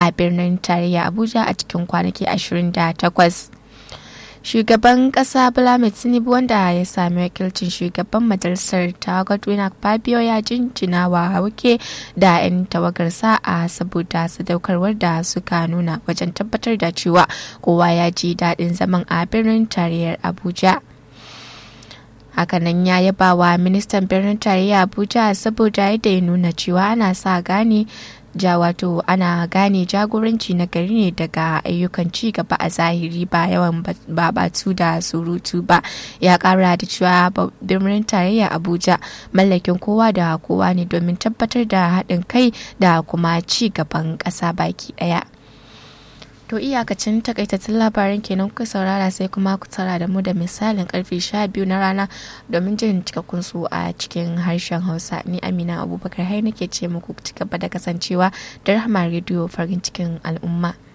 a birnin tarayya abuja a cikin kwanaki 28 shugaban kasa Bola tinubu wanda ya sami wakilcin shugaban majalisar ta godwin fabio ya jinjina wa wuke da 'yan tawagarsa a saboda sadaukarwar da suka nuna wajen tabbatar da cewa kowa ya ji daɗin zaman a birnin tarayyar abuja hakanan ya yaba wa ministan birnin tarayya abuja saboda yadda ya nuna cewa ana sa gane ja wato ana gane jagoranci na gari ne daga ayyukan ci gaba a zahiri ba yawan babatu da surutu ba ya kara da cewa birnin tarayya abuja mallakin kowa da kowa ne domin tabbatar da haɗin kai da kuma ci gaban ƙasa baki ɗaya. To iyakacin takaitattun labaran kenan kuka saurara sai kuma ku tara da mu da misalin karfe 12 na rana domin jin cikakkun su a cikin harshen Hausa. Ni Amina Abubakar hai nake ce muku ci gaba da kasancewa da Rahama Radio farin cikin al'umma.